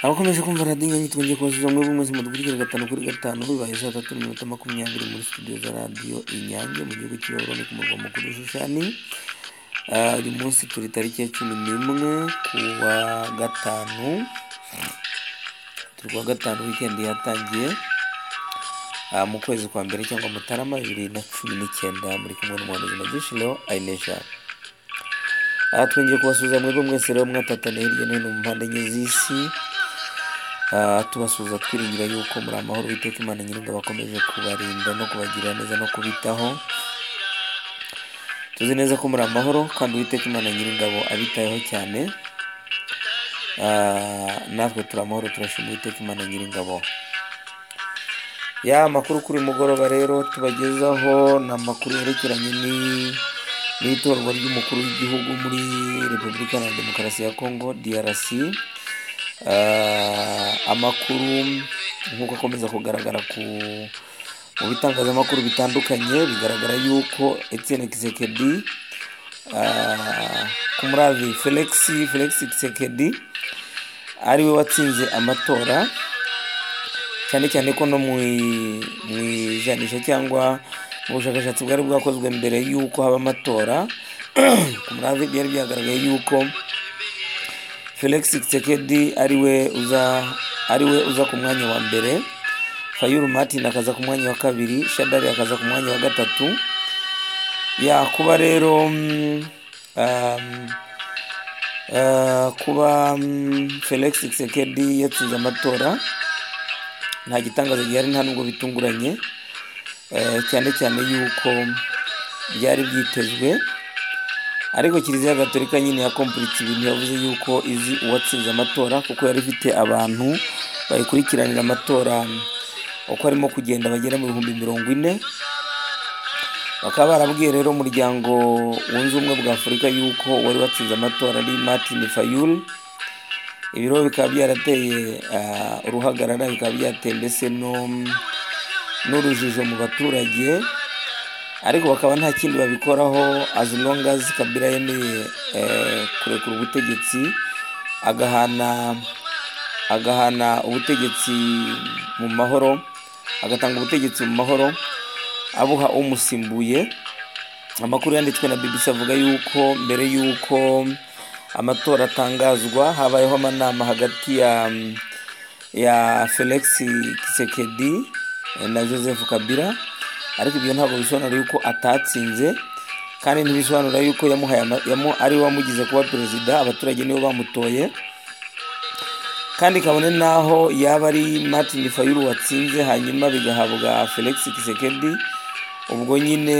Abakomeje kumva radiyo ingagi twongeye kubasubiza muri bumwe mu dukurikira gatanu kuri gatanu bibaye saa tatu n'iminota makumyabiri muri studio za radiyo Inyange mu gihugu cy'Ibarundi ku murwa mukuru Shushani. Ah, Uyu munsi turi tariki ya cumi n'imwe ku wa gatanu, turi kuwa gatanu wikendi yatangiye Ah, mu kwezi kwa mbere cyangwa Mutarama bibiri na cumi n'icyenda muri kumwe n'umuhanuzi Magisha Leo Ainesha. Aha twongeye kubasuhuza mwebwe mwese rero mwatataniye hirya no hino mu mpande enye z'isi Ah, tubasuhuza twiringira yuko muri amahoro Uwiteka Imana Nyiringabo akomeje kubarinda no kubagirira neza no kubitaho tuzi neza ko muri amahoro kandi Uwiteka Imana Nyiringabo abitayeho cyane Ah, natwe turi amahoro turashima Uwiteka Imana Nyiringabo ya amakuru kuri uyu mugoroba rero tubagezaho ni amakuru yerekeranye ni- n'itorwa ry'umukuru w'igihugu muri repubulika Iharanira demokarasi ya kongo drc Ah, amakuru nk'uko akomeza kugaragara ku mu bitangazamakuru bitandukanye bigaragara yuko etienne kisekedi kumuravi felix felix kisekedi ari we watsinze amatora cyane cyane ko no mu i- mu ijanisha cyangwa mu bushakashatsi bwari bwakozwe mbere y'uko haba amatora ku muravi byari byagaragaye y'uko felix Tshisekedi ari we uza ari we uza ku mwanya wa mbere fayulu martin akaza ku mwanya wa kabiri shadari akaza ku mwanya wa gatatu ya kuba rero mm, um, uh, kuba mm, felix Tshisekedi yatsinze amatora nta gitangaza gihari nta nubwo bitunguranye eh, cyane cyane yuko byari byitezwe ariko kiliziya gatolika nyine yakompuritse ibintu yavuze yuko izi uwatsinze amatora kuko yari ifite abantu bayikurikiranira amatora uko arimo kugenda bagera mu bihumbi mirongo ine bakaba barabwiye rero umuryango wunze ubumwe bwa afurika yuko uwari watsinze amatora ari martin fayulu ibiro bikaba byarateye ah, uruhagarara bikaba byateye mbese no n'urujijo mu baturage ariko bakaba nta kindi babikoraho as long as kabila yemeye eh, kurekura ubutegetsi agahana agahana ubutegetsi mu mahoro agatanga ubutegetsi mu mahoro abuha umusimbuye amakuru yanditswe na BBC avuga yuko mbere yuko amatora atangazwa habayeho amanama hagati ya ya Felix Tshisekedi eh, na Joseph Kabila ariko ibyo ntabwo bisobanura yuko atatsinze kandi ntibisobanura yuko yamuhaye ama- yamu, ari we wamugize kuba perezida abaturage nibo bamutoye kandi kabone naho yaba ari Martin Fayulu watsinze hanyuma bigahabwa Felix Tshisekedi ubwo nyine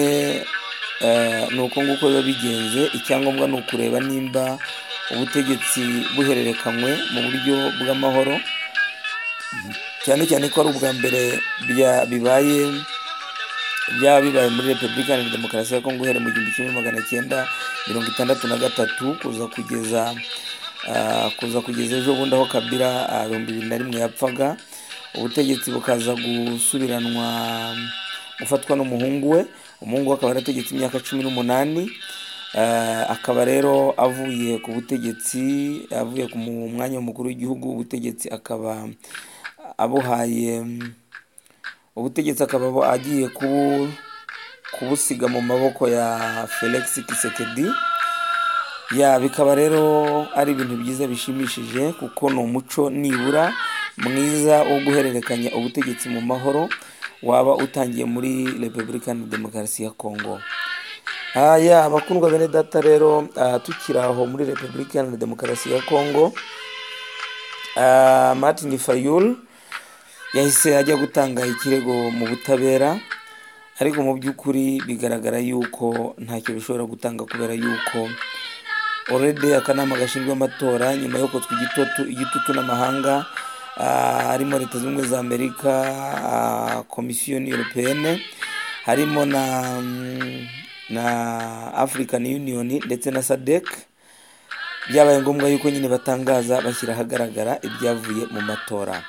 eh, ni uko nguko biba bigenze icyangombwa ni ukureba nimba ubutegetsi buhererekanywe mu buryo bw'amahoro cyane cyane ko ari ubwa mbere bya- bibaye byaba bibaye muri repubulika iharanira demokarasi ya kongo uhereye mu gihumbi kimwe magana cyenda mirongo itandatu na gatatu kuza kugeza ah, kuza kugeza ejo bundi aho kabira ah, ibihumbi bibiri na rimwe yapfaga ubutegetsi bukaza gusubiranwa gufatwa n'umuhungu we umuhungu we akaba yarategetse imyaka cumi n'umunani Ah, akaba rero avuye ku butegetsi avuye ku mu- mwanya w'umukuru w'igihugu ubutegetsi akaba abuhaye mm, ubutegetsi akaba abo- agiye kubu- kubusiga mu maboko ya felix kisekedi ya bikaba rero ari ibintu byiza bishimishije kuko ni umuco nibura mwiza wo guhererekanya ubutegetsi mu mahoro waba utangiye muri repubulika iharanira demokarasi ya kongo haya abakundwa bene data rero ah, tukiri aho muri repubulika iharanira demokarasi ya kongo ah, martin fayulu yahise ajya gutanga ikirego mu butabera ariko mu by'ukuri bigaragara yuko ntacyo bishobora gutanga kubera yuko orede akanama gashinzwe amatora nyuma yo kotswa igitutu igitutu n'amahanga ah, harimo leta zunze ubumwe za amerika ah, komisiyo europeyene harimo na mm, na african union ndetse na sadek byabaye ngombwa yuko nyine batangaza bashyira ahagaragara ibyavuye mu matora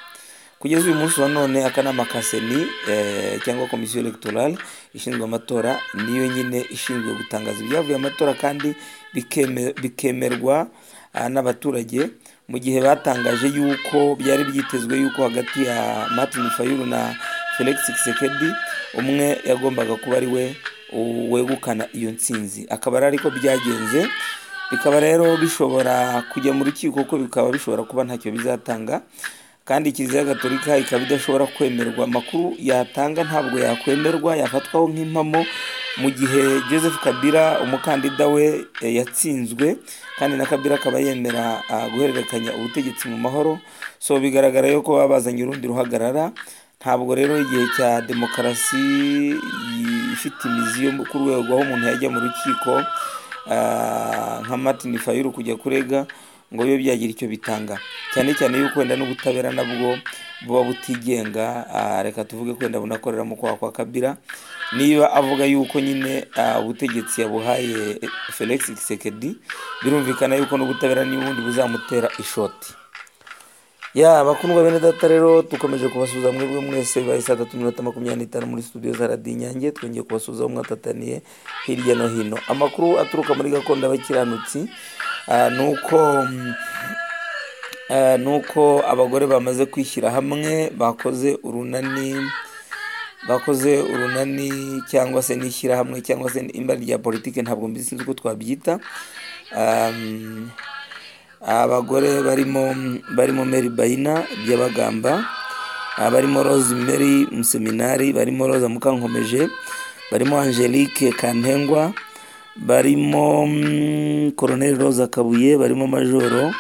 kugeza uyu munsi wa none akanama ka seni eh, cyangwa komisiyo electorale ishinzwe amatora niyo nyine ishinzwe gutangaza ibyavuye mu matora kandi bikeme- bikemerwa ah, n'abaturage mu gihe batangaje yuko byari byitezwe yuko hagati ya martin fayulu na felix Tshisekedi umwe yagombaga kuba ari we wegukana iyo nsinzi akaba ari ariko byagenze bikaba rero bishobora kujya mu rukiko kuko bikaba bishobora kuba ntacyo bizatanga kandi kiliziya gatolika ikaba idashobora kwemerwa amakuru yatanga ntabwo yakwemerwa yafatwaho nk'impamo mu gihe joseph kabila umukandida we yatsinzwe kandi na kabila akaba yemera guhererekanya ubutegetsi mu mahoro so bigaragara yuko baba bazanye urundi ruhagarara ntabwo rero igihe cya demokarasi ifite imizi yo ku rwego aho umuntu yajya mu rukiko nka martin fayulu kujya kurega ngo bibe byagira icyo bitanga cyane cyane yuko wenda n'ubutabera nabwo buba butigenga reka tuvuge ko wenda bunakorera mu kwaha kwa kabila niba avuga yuko nyine ubutegetsi yabuhaye felix Tshisekedi birumvikana yuko n'ubutabera n'ubundi buzamutera ishoti ya bakundwa bene data rero dukomeje kubasuhuza mwebwe mwese bibaye saa tatu minota makumyabiri n'itanu muri studio za radiyo inyange twongeye kubasuhuza aho mwatataniye hirya no hino amakuru aturuka muri gakondo y'abakiranutsi ni uko ni uko abagore bamaze kwishyira hamwe bakoze urunani bakoze urunani cyangwa se n'ishyirahamwe cyangwa se imba rya politiki ntabwo mbizi sinzi uko twabyita abagore barimo barimo meri bayina byabagamba barimo rose meri museminari barimo roza mukankomeje barimo angelique kantengwa barimo koroneri roza kabuye barimo majoro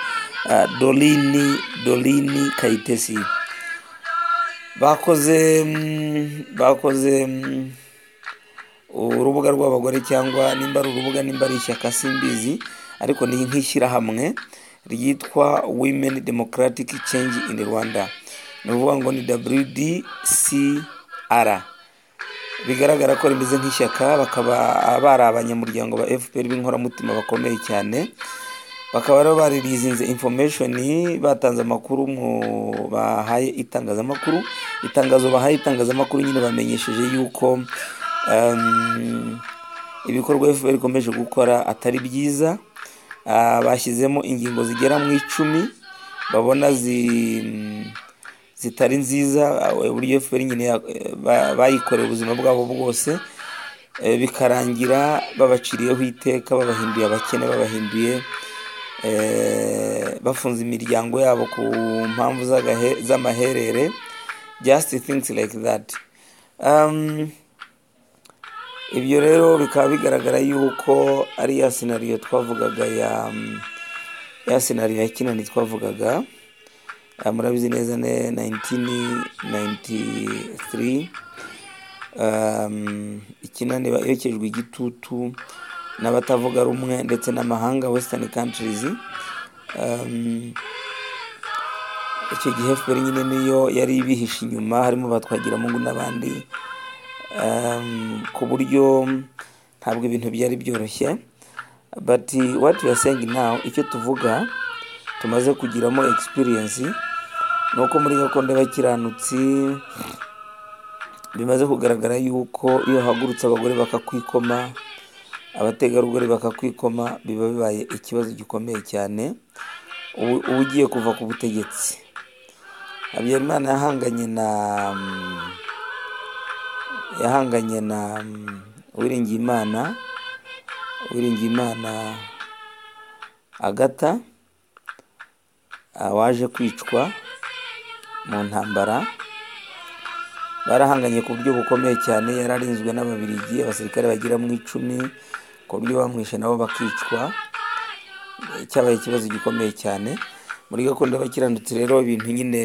dorini dorini kayitesi bakoze bakoze urubuga rw'abagore cyangwa nimba ari urubuga nimba ari ishyaka simbizi ariko ni nk'ishyirahamwe ryitwa women democratic change in rwanda ni ukuvuga ngo ni wdcr bigaragara ko rimeze nk'ishyaka bakaba bari abanyamuryango ba fpr b'inkoramutima bakomeye cyane bakaba rero baririzinze information batanze amakuru mu bahaye itangazamakuru itangazo bahaye itangazamakuru nyine bamenyesheje yuko ibikorwa fpr ikomeje gukora atari byiza bashyizemo ingingo zigera mu icumi babona zitari nziza uburyo fpr nyine bayikoreye ubuzima bwabo bwose bikarangira babaciriyeho iteka babahinduye abakene babahinduye bafunze imiryango yabo ku mpamvu z'amaherere just things like that ibyo rero bikaba bigaragara yuko ari ya senariyo twavugaga ya ya senariyo ya kinani twavugaga murabizi neza ne 1993 ikinani yokejwe igitutu n'abatavuga rumwe ndetse n'amahanga western countries icyo gihe fpr nyine niyo yari ibihishe inyuma harimo batwagiramungu n'abandi ku buryo ntabwo ibintu byari byoroshye but what we are saying now icyo tuvuga tumaze kugiramo experience ni uko muri gakondo y'abakiranutsi bimaze kugaragara yuko iyo hagurutse abagore bakakwikoma abategarugori bakakwikoma biba bibaye ikibazo gikomeye cyane uba ugiye kuva ku butegetsi habyarimana yahanganye na yahanganye na uwiringiyimana uwiringiyimana agata waje kwicwa mu ntambara barahanganye ku buryo bukomeye cyane yari arinzwe n'ababirigi abasirikare bagira mu icumi ku buryo bamwishe nabo bakicwa cyabaye ikibazo gikomeye cyane muri gakondo y'abakiranutsi rero ibintu nyine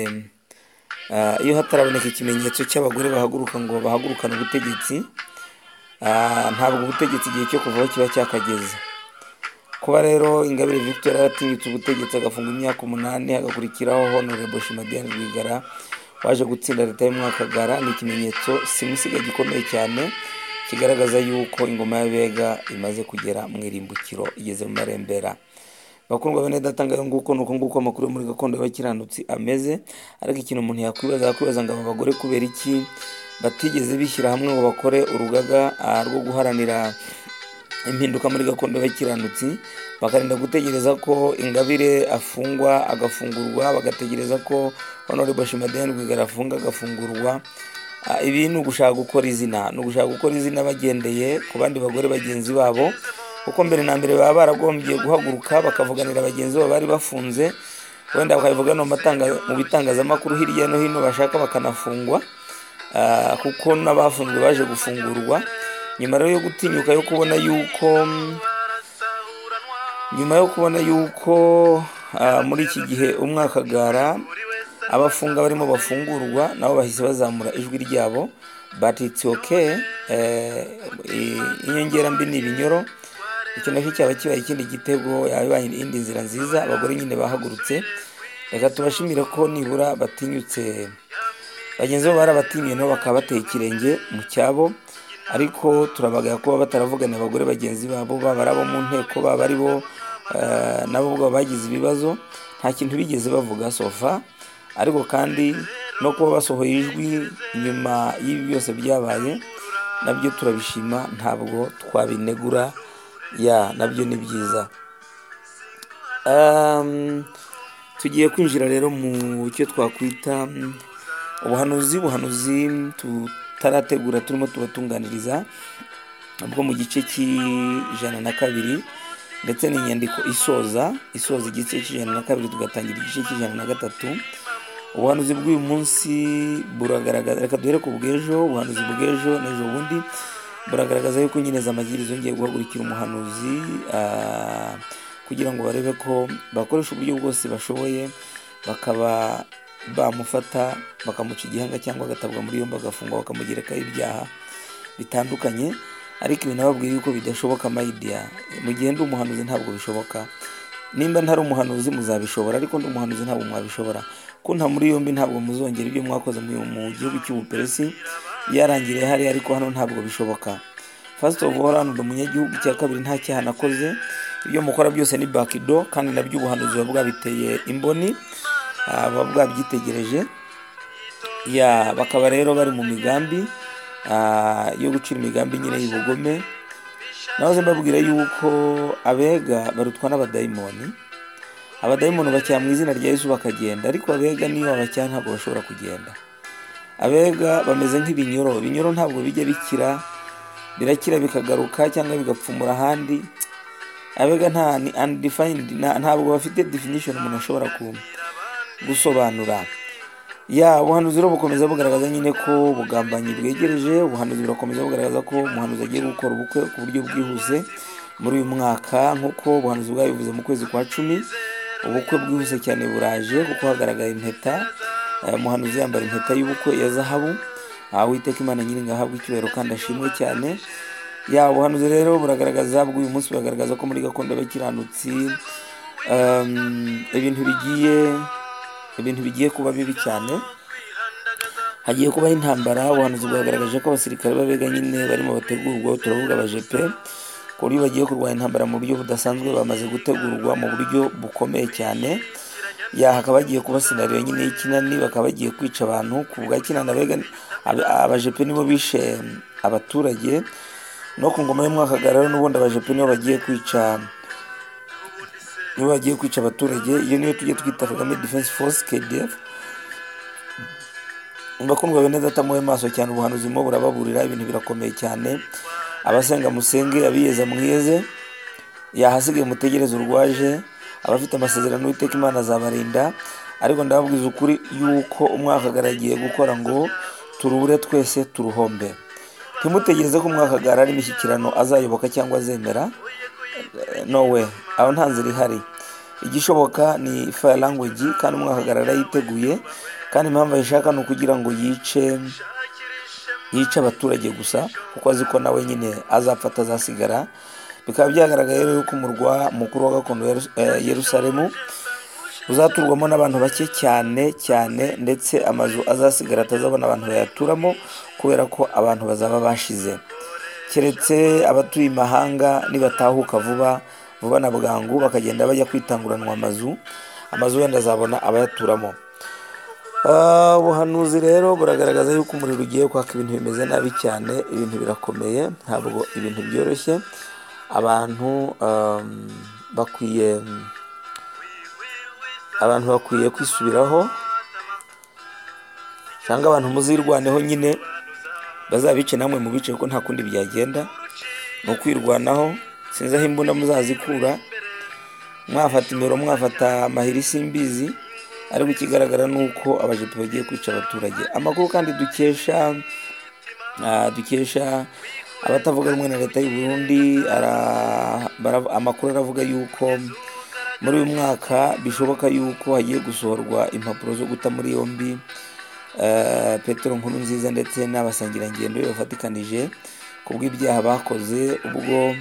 iyo hataraboneka ikimenyetso cy'abagore bahaguruka ngo bahagurukane ubutegetsi ntabwo ubutegetsi igihe cyo kuvaho kiba cyakageze kuba rero ingabire victoire yaratinyitse ubutegetsi agafunga imyaka umunani hagakurikiraho honorable shima diane rwigara waje gutsinda leta y'umwakagara ni ikimenyetso simusiga gikomeye cyane kigaragaza yuko ingoma y'abega imaze kugera mu irimbukiro igeze mu marembera bakundwa bene datanga yo nguko nuko nguko amakuru muri gakondo y'abakiranutsi ameze ariko ikintu umuntu yakwibaza yakwibaza ngo aba bagore kubera iki batigeze bishyira hamwe ngo bakore urugaga rwo guharanira impinduka muri gakondo y'abakiranutsi bakarinda gutegereza ko ingabire afungwa agafungurwa bagategereza ko honore bashimadeni rwigara afunga agafungurwa Ah, ibi ni ugushaka gukora izina ni ugushaka gukora izina bagendeye ku bandi bagore bagenzi babo kuko mbere na mbere baba baragombye guhaguruka bakavuganira bagenzi babo bari bafunze wenda bakabivuga no mu matanga- mu bitangazamakuru hirya no hino bashaka bakanafungwa Ah, kuko n'abafunzwe baje gufungurwa nyuma rero yo gutinyuka yo kubona yuko mm, nyuma yo kubona yuko ah, muri iki gihe umwakagara abafunga barimo bafungurwa nabo bahise bazamura ijwi ryabo but it's okay eh, i- inyongera mbi ni ibinyoro icyo nacyo cyaba kibaye ikindi gitego yaba indi nzira nziza abagore nyine bahagurutse reka tubashimire ko nibura batinyutse bagenzi babo barabatinye nabo bakaba bateye ikirenge mu cyabo ariko turabagaya kuba bataravugana abagore bagenzi babo baba ari abo mu nteko baba ari bo eh, nabo ubwabo bagize ibibazo nta kintu bigeze bavuga sofa ariko kandi no kuba basohoye ijwi nyuma y'ibi byose byabaye nabyo turabishima ntabwo twabinegura ya nabyo ni byiza Um, tugiye kwinjira rero mu cyo twakwita mm, ubuhanuzi ubuhanuzi tutarategura turimo tubatunganiriza bwo mu gice cy'ijana na kabiri ndetse ni inyandiko isoza isoza igice cy'ijana na kabiri tugatangira igice cy'ijana na gatatu ubuhanuzi bw'uyu munsi buragaragaza reka duhere ku bw'ejo ubuhanuzi bw'ejo n'ejo bundi buragaragaza yuko nyine za magirizo yongeye guhagurukira umuhanuzi ah, kugira ngo barebe ko bakoresha uburyo bwose bashoboye bakaba bamufata bakamuca igihanga cyangwa agatabwa muri yombi agafungwa bakamugerekaho ibyaha bitandukanye ariko ibi nababwiye yuko bidashoboka mayidiya mu gihe ndi umuhanuzi ntabwo bishoboka nimba ntari umuhanuzi muzabishobora ariko ndi umuhanuzi ntabwo mwabishobora kunta muri yombi ntabwo muzongera ibyo mwakoze mu mu gihugu cy'ubuperesi byarangiriye hariya ariko hano ntabwo bishoboka first of all hano ndi umunyagihugu cya kabiri nta cyaha nakoze ibyo mukora byose ni bakido kandi nabyo ubuhanuzi buba bwabiteye imboni ah, buba bwabyitegereje ya bakaba rero bari mu migambi ah, yo gucira imigambi nyine y'ubugome nahoze mbabwira yuko abega barutwa n'abadayimoni abadayimoni bacyaha mu izina rya yesu bakagenda ariko abega niyo babacyaha ntabwo bashobora kugenda abega bameze nk'ibinyoro ibinyoro ntabwo bijya bikira birakira bikagaruka cyangwa bigapfumura ahandi abega nta ni undefined nta- ntabwo bafite definition umuntu ashobora ku- gusobanura ya ubuhanuzi rero bukomeza bugaragaza nyine ko ubugambanyi bwegereje ubuhanuzi burakomeza bugaragaza ko umuhanuzi agiye gukora ubukwe ku buryo bwihuse muri uyu mwaka nk'uko ubuhanuzi bwabivuze mu kwezi kwa cumi ubukwe bwihuse cyane buraje kuko hagaragara impeta eh, umuhanuzi yambara impeta y'ubukwe ya zahabu aha witeka imana nyiri ngahabwa icyubahiro kandi ashimwe cyane ya ubuhanuzi rero buragaragaza bw'uyu munsi buragaragaza ko muri gakondo y'abakiranutsi um, ibintu bigiye ibintu bigiye kuba bibi cyane hagiye kubaho intambara ubuhanuzi bwagaragaje ko abasirikare b'abega nyine barimo bategurwa turavuga abajepe ku buryo bagiye kurwanya intambara mu buryo budasanzwe bamaze gutegurwa mu buryo bukomeye cyane ya hakaba hagiye kuba sinariyo nyine y'ikinani bakaba bagiye kwica abantu ku bwa kinani abega abe- abajepe nibo bishe abaturage no ku ngoma y'umwakagara rero n'ubundi abajepe nibo bagiye kwica nibo bagiye kwica abaturage iyo niyo tujye twita kagame defense force kdf bakundwa bene datamuwe maso cyane ubuhanuzi mo burababurira ibintu birakomeye cyane abasenga musenge abiyeza mwiyeze yahasigaye mutegereze urwaje abafite amasezerano uwiteka imana azabarinda ariko ndababwiza ukuri yuko umwakagara agiye gukora ngo turubure twese turuhombe ntimutegereze ko umwakagara ari imishyikirano azayoboka cyangwa azemera no we aho nta nzira ihari igishoboka ni fire language kandi umwakagarara yiteguye kandi impamvu ayishaka ni ukugira ngo yice yice abaturage gusa kuko azi ko nawe nyine azapfa atazasigara bikaba byagaragaye rero yuko umurwa mukuru wa gakondo wa Yeru- eh, yerusalemu uzaturwamo n'abantu bake cyane cyane ndetse amazu azasigara atazabona abantu bayaturamo kubera ko abantu bazaba bashize keretse abatuye imahanga nibatahuka vuba vuba na bwangu bakagenda bajya kwitanguranwa amazu amazu wenda azabona abayaturamo Ah, ubuhanuzi rero buragaragaza yuko umuriro ugiye kwaka ibintu bimeze nabi cyane ibintu birakomeye ntabwo ibintu byoroshye abantu um, bakwiye abantu bakwiye kwisubiraho cyangwa abantu muzirwaneho nyine bazabice namwe mu bice kuko nta kundi byagenda ni ukwirwanaho sinzi aho imbunda muzazikura mwafata imero mwafata amahiri simbizi ariko ikigaragara ni uko abajepe bagiye kwica abaturage amakuru kandi dukesha ah, dukesha abatavuga rumwe na leta y'u Burundi ara- bara- amakuru aravuga yuko muri uyu mwaka bishoboka yuko hagiye gusohorwa impapuro zo guta muri yombi eh, petero nkuru nziza ndetse n'abasangirangendo be bafatikanije ku bw'ibyaha bakoze ubwo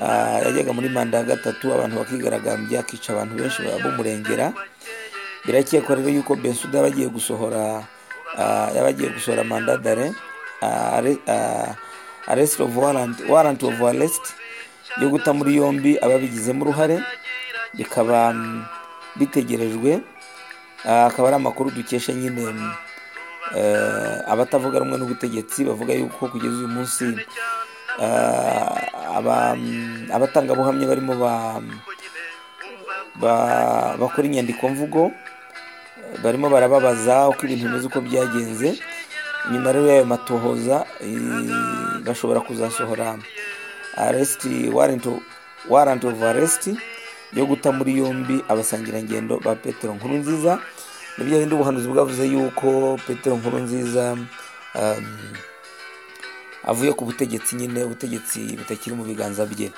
ah, yajyaga muri manda ya gatatu abantu bakigaragambya akica abantu benshi bamumurengera birakekwa rero yuko bensuda yaba agiye gusohora ah, yaba agiye gusohora manda dare arrestre of warrant warrant of arrest yo guta muri yombi ababigizemo uruhare bikaba mm, bitegerejwe Ah, akaba ari amakuru dukesha nyine mm, eh, abatavuga rumwe n'ubutegetsi bavuga yuko kugeza uyu munsi ah, aba- mm, abatangabuhamya barimo ba- ba- bakora inyandikomvugo barimo barababaza uko ibintu bimeze uko byagenze nyuma rero y'ayo matohoza eh, bashobora kuzasohora arrest warrant of- warrant of arrest yo guta muri yombi abasangirangendo ba petero nkuru nziza nibyo hindi ubuhanuzi bwavuze yuko petero nkuru nziza avuye ku butegetsi nyine ubutegetsi butakiri mu biganza bye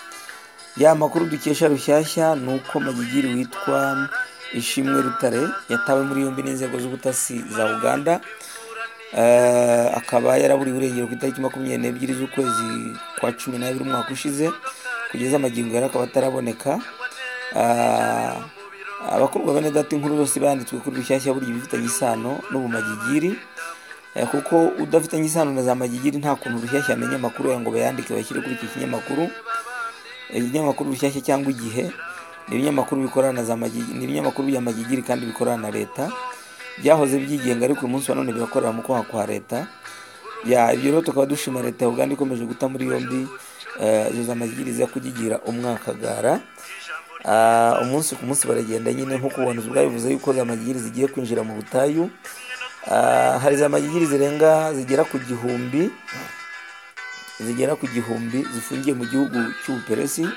ya makuru dukesha rushyashya ni uko magigiri witwa ishimwe rutare yatawe muri yombi n'inzego z'ubutasi za uganda Eh, akaba yaraburiwe irengero ku itariki makumyabiri n'ebyiri z'ukwezi kwa cumi n'abiri umwaka ushize kugeza amagingo yari akaba ataraboneka Eh, abakorwa bene data inkuru zose banditswe kuri rushyashya burya ibifitanye isano n'ubumagigiri Eh, kuko udafitanye isano na za magigiri nta kuntu rushyashya amenya amakuru ya ngo bayandike bashyire kuri iki kinyamakuru ibinyamakuru bishyashya cyangwa igihe ni ibinyamakuru bikorana na za magi- ni ibinyamakuru bya magigiri kandi bikorana na leta byahoze byigenga ariko uyu munsi wa none birakorera mu kwaha kwa leta ya ibyo rero tukaba dushima leta ya uganda ikomeje guta muri yombi eh, izo za magigiri ziza kugigira umwakagara Ah, umunsi ku munsi baragenda nyine nk'uko ubuhanuzi bwabivuze yuko za magigiri zigiye kwinjira mu butayu Ah, hari za magigiri zirenga zigera ku gihumbi zigera ku gihumbi zifungiye mu gihugu cy'ubuperesi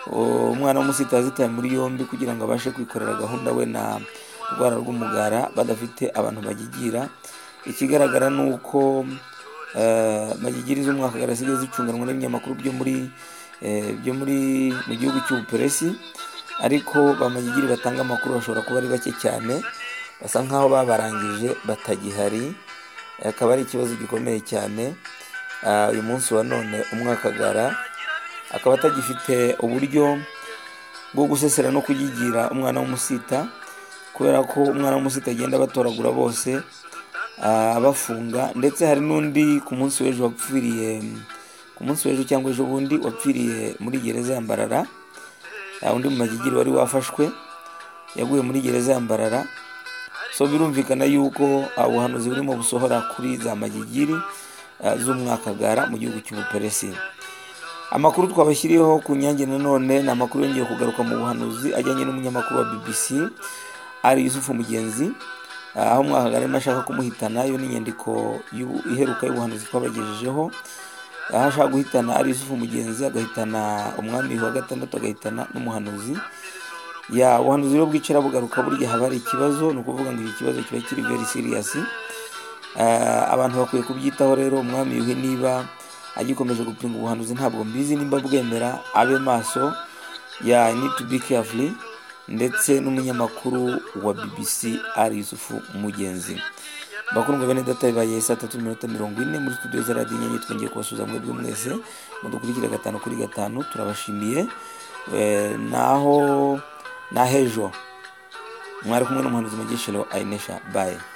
O- umwana w'umusitari zitaye muri yombi kugira ngo abashe kwikorera gahunda we na rwara rw'umugara badafite abantu bagigira ikigaragara ni uko eh, magigiri z'umwakagara zijya zicunganwa n'ibinyamakuru byo muri eh, byo muri mu gihugu cy'ubuperesi ariko ba magigiri batanga amakuru bashobora kuba ari bake cyane basa nkaho babarangije batagihari akaba ari ikibazo gikomeye cyane Ah, uyu munsi wa none umwakagara akaba atagifite uburyo bwo gusesera no kuyigira umwana w'umusita kubera ko umwana w'umusita agenda batoragura bose ah, bafunga ndetse hari n'undi ku munsi w'ejo wapfiriye ku munsi w'ejo cyangwa ejo bundi wapfiriye muri gereza ya mbarara Ah, undi mu magigiri wari wafashwe yaguye muri gereza ya mbarara so birumvikana yuko ah, ubuhanuzi burimo busohora kuri za magigiri ah, z'umwakagara mu gihugu cy'ubuperesi amakuru twabashyiriyeho ku nyange nanone ni amakuru yongeye kugaruka mu buhanuzi ajyanye n'umunyamakuru wa bbc ari yusufu mugenzi ah, aho umwakagara arimo ashaka kumuhitana yo ni inyandiko y'ubu- iheruka y'ubuhanuzi twabagejejeho aho ashaka guhitana ari yusufu mugenzi agahitana umwami wa gatandatu agahitana n'umuhanuzi ya ubuhanuzi rero bwicara bugaruka burya haba hari ikibazo ni ukuvuga ngo iki kibazo kiba kiri very serious Eh, abantu bakwiye kubyitaho rero umwami yuhi niba agikomeje gupinga ubuhanuzi ntabwo mbizi nimba bwemera abe maso ya I need to be careful ndetse n'umunyamakuru wa bbc ari yusufu mugenzi bakundwa bene data bibaye saa tatu n'iminota mirongo ine muri studio za radiyo inyange twongeye kubasuhuza mwebwe mwese mudukurikire gatanu kuri gatanu turabashimiye Eh, naho na hejo mwari kumwe n'umuhanuzi mugeshero ayinesha baye